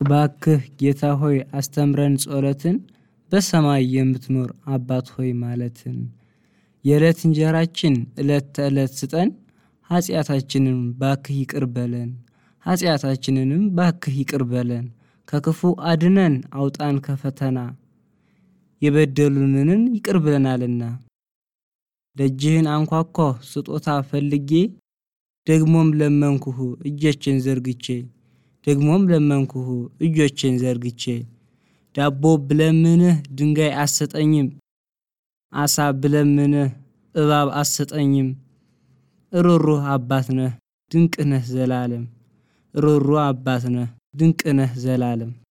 እባክህ ጌታ ሆይ አስተምረን ጸሎትን በሰማይ የምትኖር አባት ሆይ ማለትን የዕለት እንጀራችን ዕለት ተዕለት ስጠን ኃጢአታችንን ባክህ ይቅር በለን ኃጢአታችንንም ባክህ ይቅር በለን ከክፉ አድነን አውጣን ከፈተና የበደሉንን ይቅር ብለናልና። ደጅህን አንኳኳሁ ስጦታ ፈልጌ ደግሞም ለመንኩህ እጆቼን ዘርግቼ ደግሞም ለመንኩህ እጆቼን ዘርግቼ ዳቦ ብለምንህ ድንጋይ አትሰጠኝም አሳ ብለምንህ እባብ አትሰጠኝም። ሩህሩህ አባት ነህ ድንቅ ነህ ዘላለም ሩህሩህ አባት ነህ ድንቅ ነህ ዘላለም